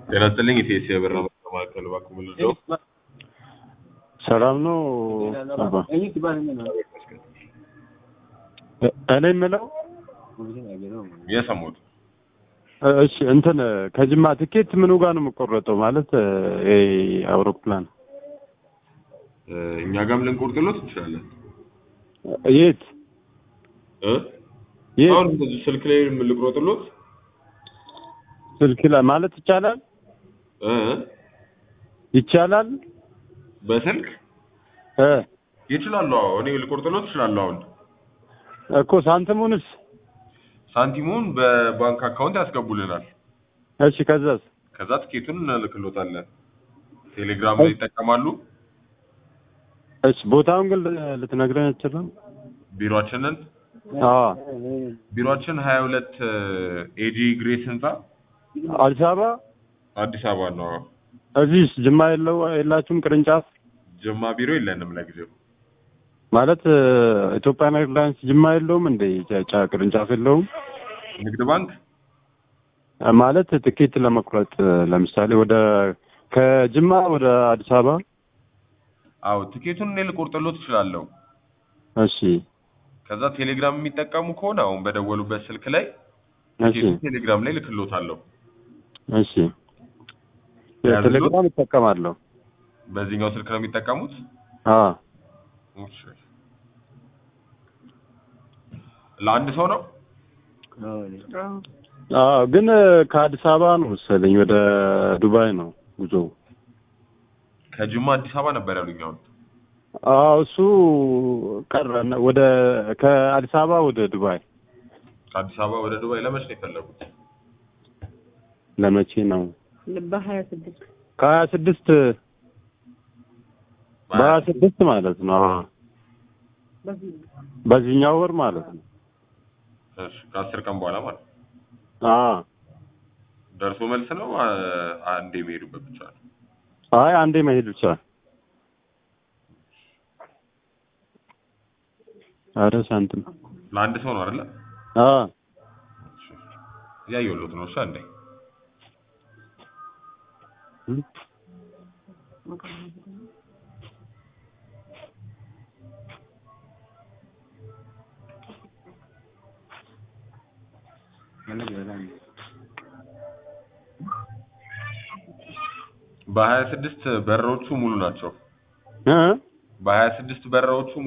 ጤና ይስጥልኝ ኢቴስ የብር ማዕከል እባክዎ ምን ልርዳዎ? ሰላም ነው አባ። እኔ የምለው የሰሙት እሺ እንትን ከጅማ ትኬት ምኑ ጋር ነው የምቆረጠው? ማለት ይሄ አውሮፕላን እኛ ጋርም ልንቆርጥሎት እንችላለን የት እ የት አሁን እንደዚህ ስልክ ላይ ልቆርጥሎት ስልክ ላይ ማለት ይቻላል እ ይቻላል በስልክ እ ይችላሉ። አዎ እኔ ልቆርጥሎት እችላለሁ። አሁን እኮ ሳንቲሙንስ ሳንቲሙን በባንክ አካውንት ያስገቡልናል። እሺ ከዛስ ከዛ ትኬቱን እንልክሎታለን። ቴሌግራም ላይ ይጠቀማሉ። እሺ ቦታውን ግን ልትነግረኝ አትችልም? ቢሮአችንን አዎ ቢሮአችን ሀያ ሁለት ኤጂ ግሬስ ህንፃ አዲስ አበባ አዲስ አበባ ነው። እዚህስ ጅማ የለው የላችሁም ቅርንጫፍ? ጅማ ቢሮ የለንም ለጊዜው። ማለት ኢትዮጵያን ኤርላይንስ ጅማ የለውም እንደ ጫ ቅርንጫፍ የለውም? ንግድ ባንክ ማለት ትኬት ለመቁረጥ ለምሳሌ ወደ ከጅማ ወደ አዲስ አበባ አዎ ትኬቱን እኔ ልቆርጥሎት እችላለሁ። እሺ ከዛ ቴሌግራም የሚጠቀሙ ከሆነ አሁን በደወሉበት ስልክ ላይ እሺ ትኬቱን ቴሌግራም ላይ ልክሎታለሁ። እሺ ቴሌግራም እጠቀማለሁ። በዚህኛው ስልክ ነው የሚጠቀሙት? አዎ እሺ። ለአንድ ሰው ነው? አዎ ግን ከአዲስ አበባ ነው መሰለኝ ወደ ዱባይ ነው ጉዞ። ከጅማ አዲስ አበባ ነበር ያሉኝ። አሁን አዎ እሱ ቀረ ወደ ከአዲስ አበባ ወደ ዱባይ ከአዲስ አበባ ወደ ዱባይ ለመች ነው የፈለጉት? ለመቼ ነው? በሀያ ስድስት ከሀያ ስድስት በሀያ ስድስት ማለት ነው። አዎ በዚህኛው ወር ማለት ነው። እሺ ከአስር ቀን በኋላ ማለት ነው። አዎ ደርሶ መልስ ነው አ- አንዴ የሚሄዱበት ብቻ ነው? አይ አንዴ መሄድ ብቻ። አረ ሳንቲም ለአንድ ሰው ነው አይደለ? አዎ እሺ። እያየሁሎት ነው። እሺ አንዴ በሀያ ስድስት በረሮቹ ሙሉ ናቸው። እ በሀያ ስድስት በረሮቹ